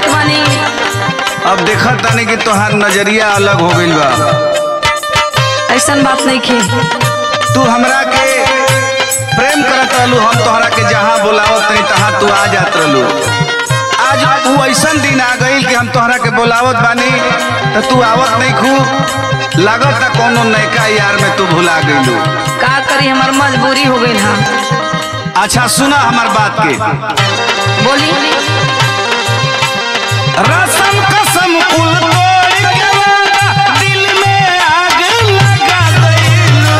जात बानी अब देखा तानी कि तोहार नजरिया अलग हो गइल बा ऐसन बात नहीं खे तू हमरा के प्रेम करत रहलू हम तोहरा के जहाँ बोलावत तनी तहाँ तू आ जात रहलू आज तू ऐसन दिन आ गइल कि हम तोहरा के बोलावत बानी तो तू आवत नहीं खू लागत ना कोनो नयका यार में तू भुला गइलू का करी हमार मजबूरी हो गई हा अच्छा सुना हमार बात के बोली रसम कसम कुल तोड़ के वादा दिल में आग लगा गइलू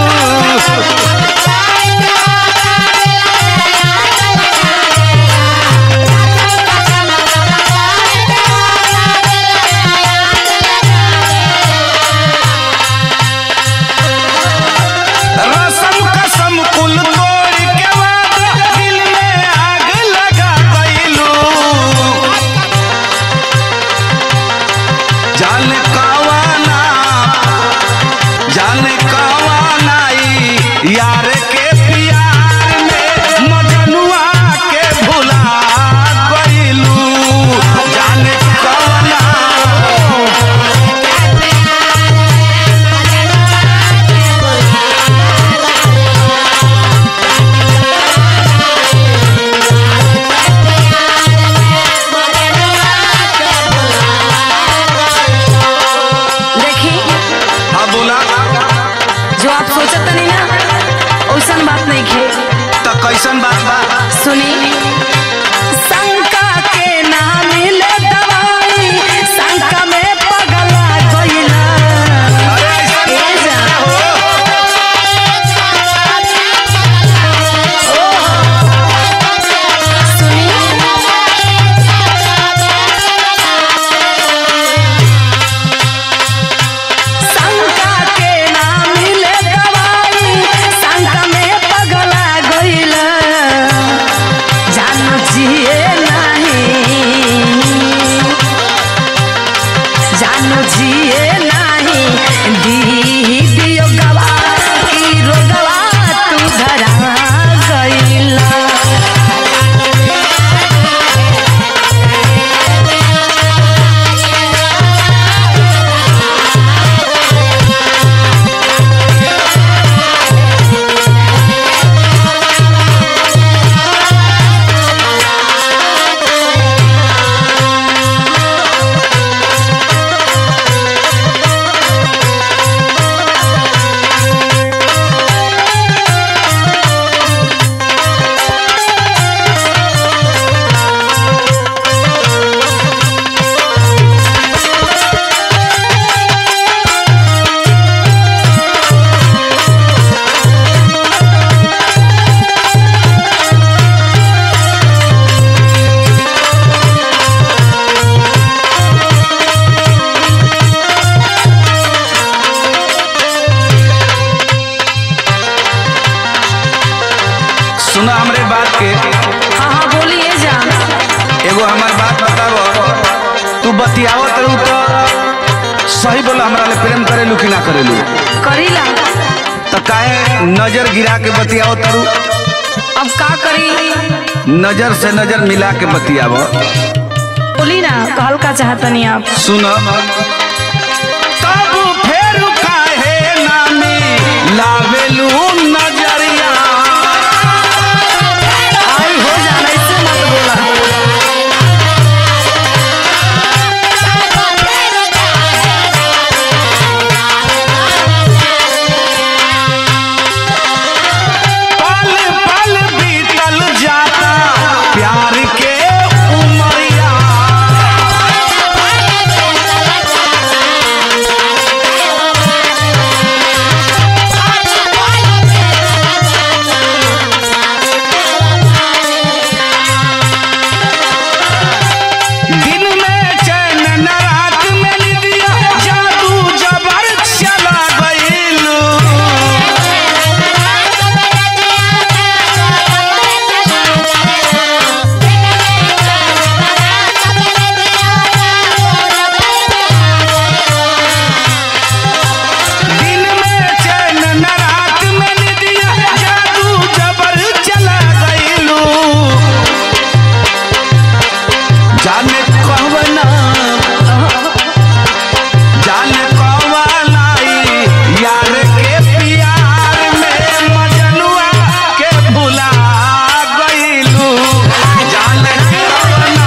रसम कसम कुल तोड़ के वादा दिल में आग लगा गइलू जाने कावाना जाने कावाना ई यार के प्यार में मजनुआ के भुला गइलू जाने कावाना देखी हाँ बोला जो आप सोचत नहीं ना वैसन बात नहीं खे तो कैसन बात बा सुनी शंका के ना मिले दवाई शंका में पगला गइला अरे ऐसा ए जा। शंका के ना मिले दवाई शंका में पगला गइला जानो जिए नहीं जानो जिए नहीं दी दियो गवा की रोगवा तू धरा गइला सुना हमरे बात के हाँ हाँ बोलिए जा एगो हमार बात बताव तू बतियावत रहू तो सही बोला हमरा ले प्रेम करेलू कि ना करेलू करीला तो काहे नजर गिरा के बतियावत रहू अब का करी नजर से नजर मिला के बतियाव बोली ना कहल का चाहतनी आप सुन तब फेर काहे नामी लावेलू नजरिया आई हो जाना इससे मत बोला पल पल बीतल जाता प्यार के उमरिया कवना जान कवालाई यार के प्यार में मजनुआ के भुला गईलू जान कवना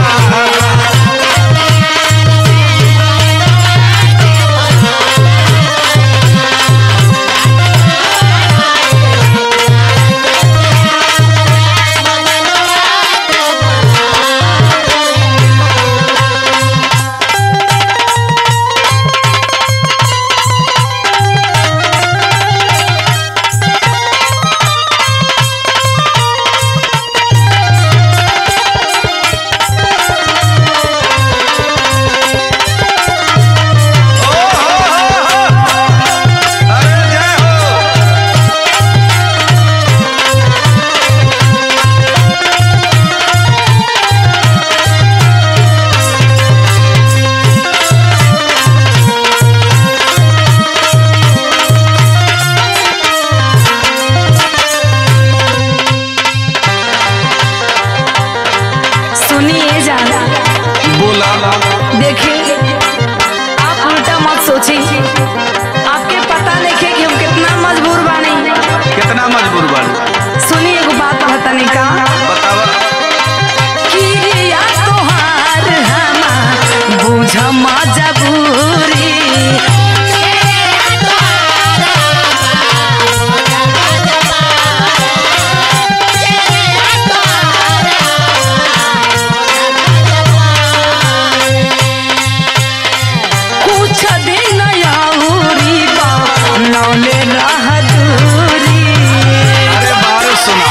ओ हो हो हो अरे जय हो सुनिए जाना बोला देखिए आप उल्टा मत सोचिए आपके पता नहीं है कि हम कितना मजबूर बानी कितना मजबूर बाड़ी सुनिए एगो बात कहतनी का बतावा किरिया तोहार हमा बुझ मजबूरी कुछ दिन यौरी बा नौले रह दूरी अरे बारे सुना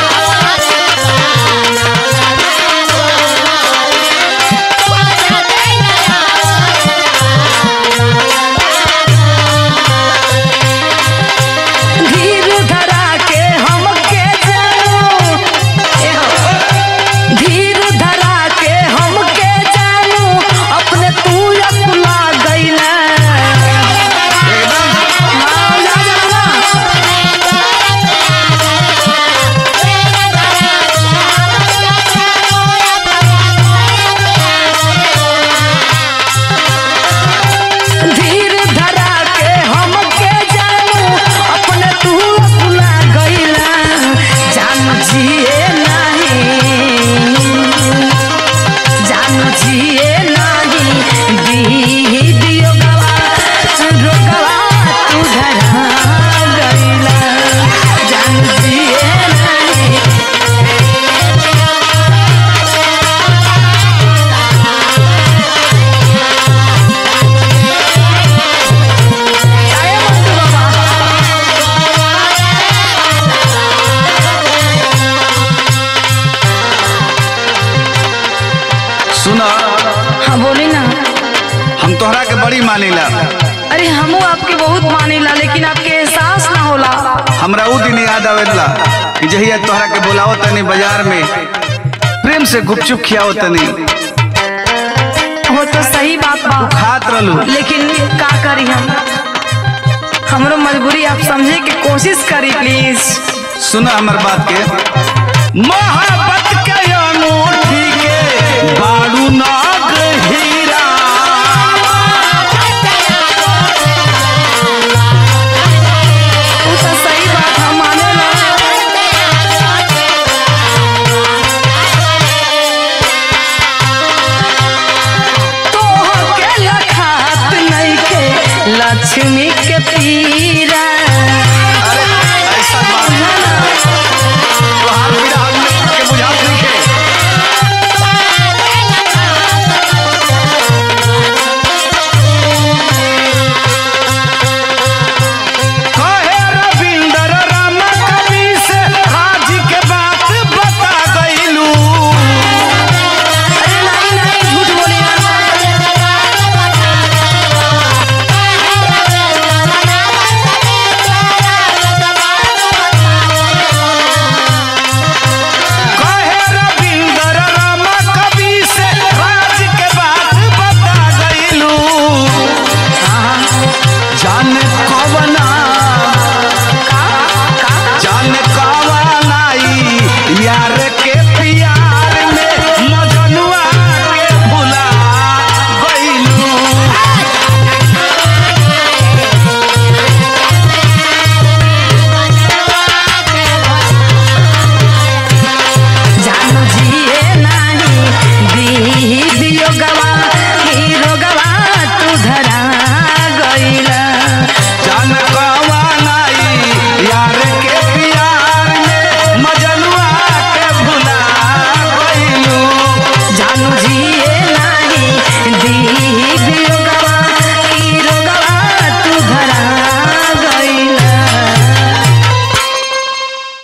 धीर धरा के हमके जानू एहो, धीर धरा के हमके जानू अपने तू अपना गईला हाँ, जा जाना। धीर धरा के हमके जानू अपने तू अपना गईला जान जिए नहीं जान जिए नहीं दी दियो गवा रोगवा तू धरा गईला जान जिए नहीं आए मंटू बाबा सुना हाँ बोली ना हम तोहरा के बड़ी मानिला अरे हमू आपके बहुत मानीला लेकिन आपके एहसास ना होला हमरा ऊ दिन याद आवेला कि जहिया तोहरा के बुलाओ तनी बाजार में प्रेम से गुपचुप खियाओ तनी वो तो सही बात बा खात रहलू लेकिन का करी हम हमरो मजबूरी आप समझे की कोशिश करी प्लीज सुना हमर बात के मोहब्बत के अनूठी के बारू नाग हीरा वो तो सही बात हम माने ना तोह के लखात नहीं के लक्ष्मी के पी